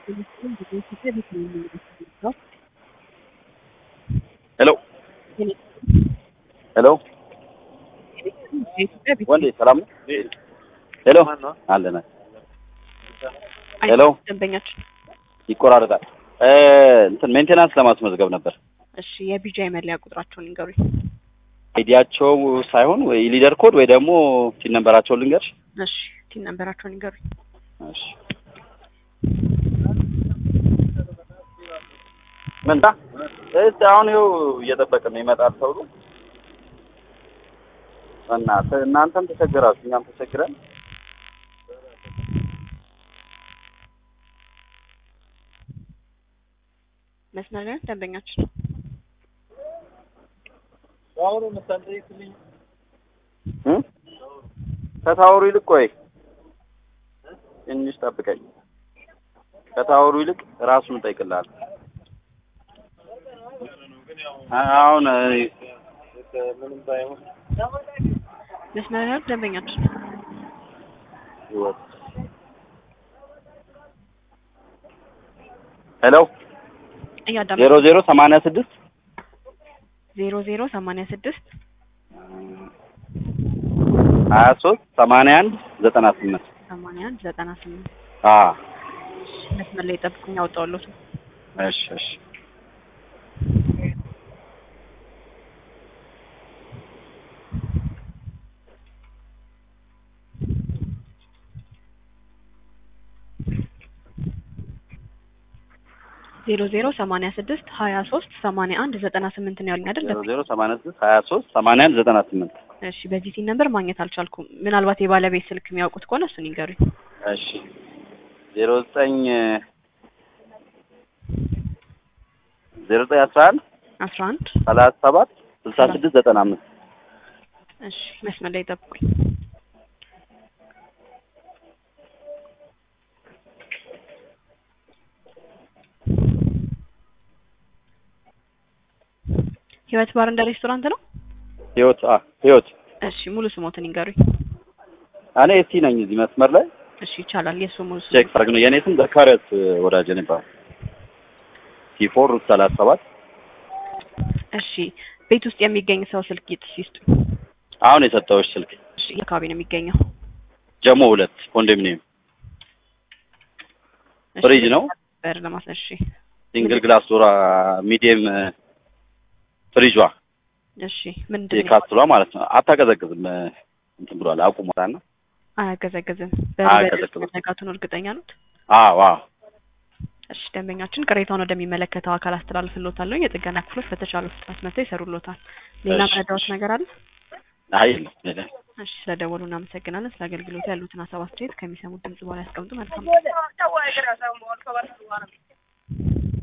ሄሎ ሄሎ ወንዴ ሰላም ነው? ሄሎ አለና ሄሎ ደንበኛችን ይቆራረጣል። እ እንትን ሜንቴናንስ ለማስመዝገብ ነበር። እሺ የቢጃይ መለያ ቁጥራቸውን ይንገሩኝ። አይዲያቸው ሳይሆን ወይ ሊደር ኮድ ወይ ደግሞ ቲን ነንበራቸውን ልንገርሽ። እሺ ቲን ነንበራቸውን ይንገሩኝ። እሺ ምንታ እስቲ አሁን ይኸው እየጠበቅን ነው ይመጣል ተብሎ እናንተ እናንተም ተቸገራችሁ እኛም ተቸግረን መስመር ላይ ነን ደንበኛችን። እ ከታወሩ ይልቅ ቆይ ትንሽ ጠብቀኝ። ከታወሩ ይልቅ ራሱን እጠይቅልሃለሁ። አሁን ምንም ባይሆን መስመር ላይ ነን ደንበኛችን። ሄሎ እያዳመ ዜሮ ዜሮ ሰማንያ ስድስት ዜሮ ዜሮ ሰማንያ ስድስት ሀያ ሶስት ሰማንያ አንድ ዘጠና ስምንት ሰማንያ አንድ ዘጠና ስምንት አ መስመር ላይ ጠብቁኝ፣ አውጣዋለሁ። እሺ እሺ ዜሮ ዜሮ ሰማንያ ስድስት ሀያ ሶስት ሰማንያ አንድ ዘጠና ስምንት ነው ያሉኝ አይደል? ዜሮ ዜሮ ሰማንያ ስድስት ሀያ ሶስት ሰማንያ አንድ ዘጠና ስምንት እሺ በዚህ ሲን ነበር ማግኘት አልቻልኩም። ምናልባት የባለቤት ስልክ የሚያውቁት ከሆነ እሱን ይንገሩኝ። እሺ ዜሮ ዘጠኝ ዜሮ ዘጠኝ አስራ አንድ አስራ አንድ ሰላሳ ሰባት ስልሳ ስድስት ዘጠና አምስት እሺ መስመር ላይ ጠብቁኝ። ህይወት ባር እንደ ሬስቶራንት ነው። ህይወት አ ህይወት እሺ ሙሉ ስሞትን ይንገሩኝ። እኔ እስቲ ነኝ እዚህ መስመር ላይ እሺ ይቻላል። የእሱ ሙሉ ስም ቼክ ፈርግ ነው የኔ ስም ዘካሪያስ ወዳጀ ነው ይባላል። ቲፎር ሰላሳ ሰባት እሺ ቤት ውስጥ የሚገኝ ሰው ስልክ ይጥስ ይስጡ። አሁን የሰጠሁሽ ስልክ እሺ የአካባቢ ነው የሚገኘው። ጀሞ ሁለት ኮንዶሚኒየም እሺ፣ ፍሪጅ ነው በር ለማስ እሺ ሲንግል ግላስ ዶራ ሚዲየም ፍሪጇ እሺ ምንድን ነው የካስትሏ ማለት ነው። አታቀዘቅዝም እንትን ብሏል አቁሟል እና አያገዘግዝም። አያገዘግዝም። በመዘጋቱን እርግጠኛ ኖት? አዎ አዎ እሺ ደንበኛችን ቅሬታውን ወደሚመለከተው አካል አስተላልፍልዎታለሁ። የጥገና ክፍሎች በተቻለ ፍጥነት መጥተው ይሰሩልዎታል። ሌላ እሺ፣ መረዳዎት እሺ። ነገር አለ? አይ የለም የለም። እሺ ስለደወሉ እናመሰግናለን። ስለ አገልግሎቱ ያሉትን ሀሳብ አስተያየት ከሚሰሙት ድምጽ በኋላ ያስቀምጡ። መልካም